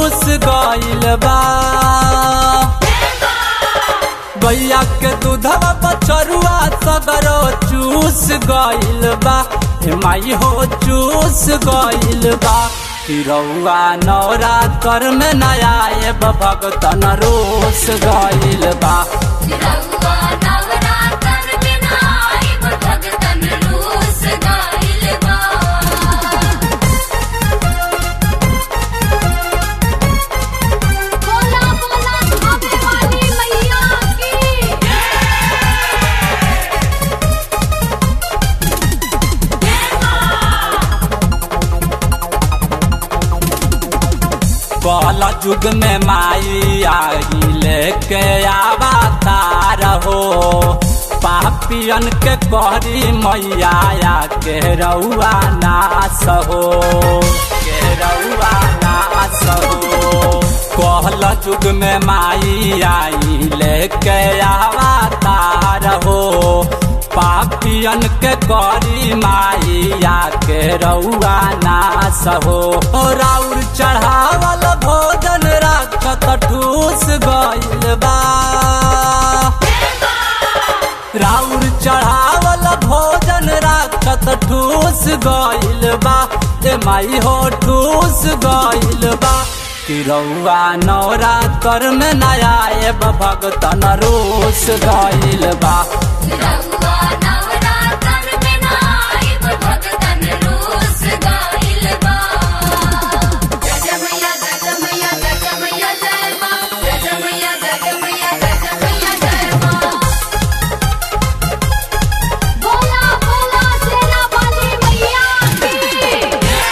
ठूस गइल बा गैया के दूधवा बछरुआ सगरो चूस गइल बा हे माई हो चूस गइल बा तिरौआ नौरा कर में नया भगतन रोस गइल बा रउआ नवरात्र में नाइब भगतन रूस गाइल बा बोला बोला धामे वाली मैया की कल युग में माई आई लेके आवा तार हो पापियन के कहरी मैया के रउआ नास हो के रउआ नास हो कहल युग में माई आई लेके आवा तार हो पापियन के करी माइया के रउआ नास हो राउर चढ़ावल भोजन राखत ठूस गइल बा राउर चढ़ावल भोजन राखत ठूस गइल बा ए माई हो ठूस गइल बा कि रउआ नौरा कर में नया भगतन रोस गइल बा रउआ नवरात्र में नाइब भगतन रूस गाइल बा जय जय मैया जय जय मैया जय जय मैया जय माँ जय जय मैया जय जय मैया जय जय मैया जय माँ बोला बोला सेना वाली मैया की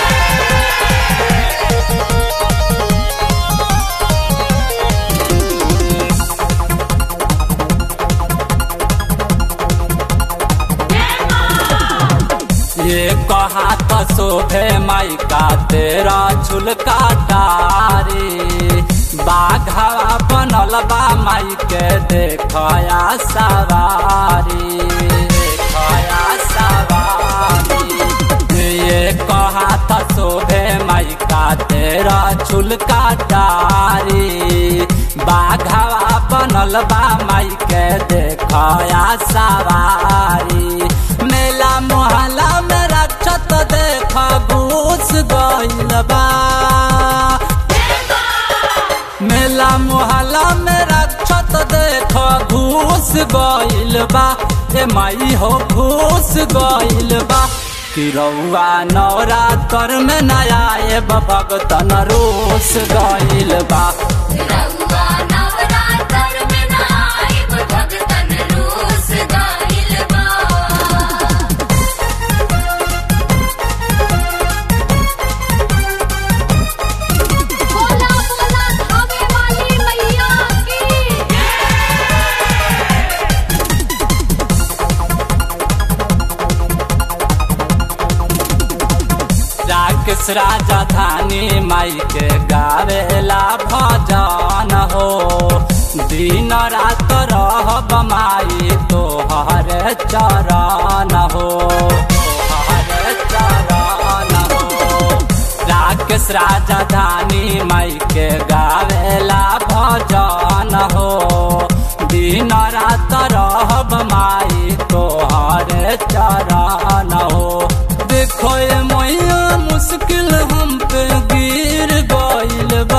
ये कहा तो शोभे माई का तेरा झुलका डारी बाघा बनल बा माई के देखया सवारी देखया सवारी ये कहा तो शोभे माई का तेरा झुलका डारी बाघा बनल बा माई के देखया सवारी मेला मोहल्ला में रक्षत देख घूस गइल बा मेला मोहल्ला में रक्षत देख घूस गइल बा ए माई हो घूस गइल बा कि रउआ नौरा कर में नया भगतन रोस गइल बा रउआ नवरात्र में नाइब भगतन रूस गाइल बा बोला बोला धामे वाली मैया की राकेश राजा धानी माई के गावेला भजन हो दिन रात रहब माई तोहर चरण हो तोहर चरण हो राकेश राजा धानी माई के गावेला भजन हो दिन रात रहब माई तोहर चरण हो देखो ये मैया मुश्किल हम पे गिर गइल बा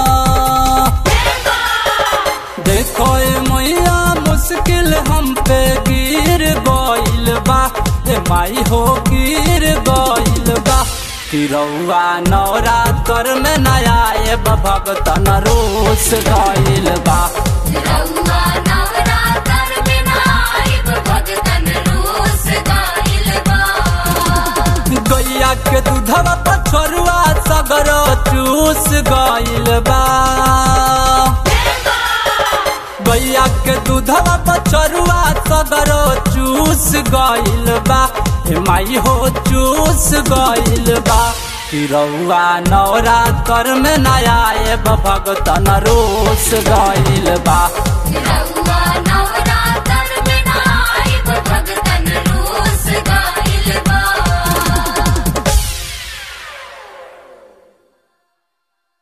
देखो ये मैया मुश्किल हम पे गिर गइल बा ए माई हो गिर गइल बा कि रउआ नौरा कर में नया भगतन रोस गइल बा रउआ नवरात्र में नाइब भगतन रूस गाइल बा गैया के दूधवा पछरुआ सगरो चूस गइल बा गैया के दूधवा पछरुआ सगरो चूस गइल बा हे माई हो चूस गइल बा कि रउआ नौरा कर में नया भगतन रोस गइल बा रउआ